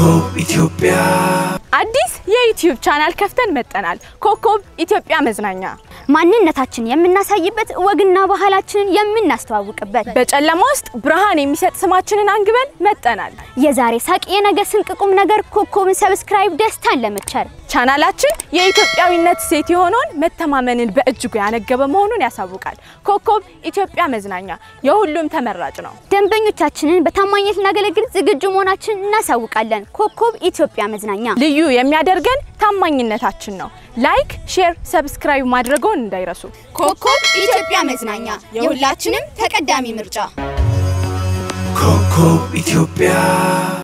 ኮከብ ኢትዮጵያ አዲስ የዩቲዩብ ቻናል ከፍተን መጠናል። ኮከብ ኢትዮጵያ መዝናኛ ማንነታችን የምናሳይበት ወግና ባህላችንን የምናስተዋውቅበት በጨለማ ውስጥ ብርሃን የሚሰጥ ስማችንን አንግበን መጠናል። የዛሬ ሳቅ የነገ ስንቅ ቁም ነገር ኮከብን ሰብስክራይብ ደስታን ለመቸር ቻናላችን የኢትዮጵያዊነት ሴት የሆነውን መተማመንን በእጅጉ ያነገበ መሆኑን ያሳውቃል። ኮከብ ኢትዮጵያ መዝናኛ የሁሉም ተመራጭ ነው። ደንበኞቻችንን በታማኝነት ልናገለግል ዝግጁ መሆናችንን እናሳውቃለን። ኮከብ ኢትዮጵያ መዝናኛ ልዩ የሚያደርገን ታማኝነታችን ነው። ላይክ፣ ሼር፣ ሰብስክራይብ ማድረገውን እንዳይረሱ። ኮከብ ኢትዮጵያ መዝናኛ የሁላችንም ተቀዳሚ ምርጫ ኮከብ ኢትዮጵያ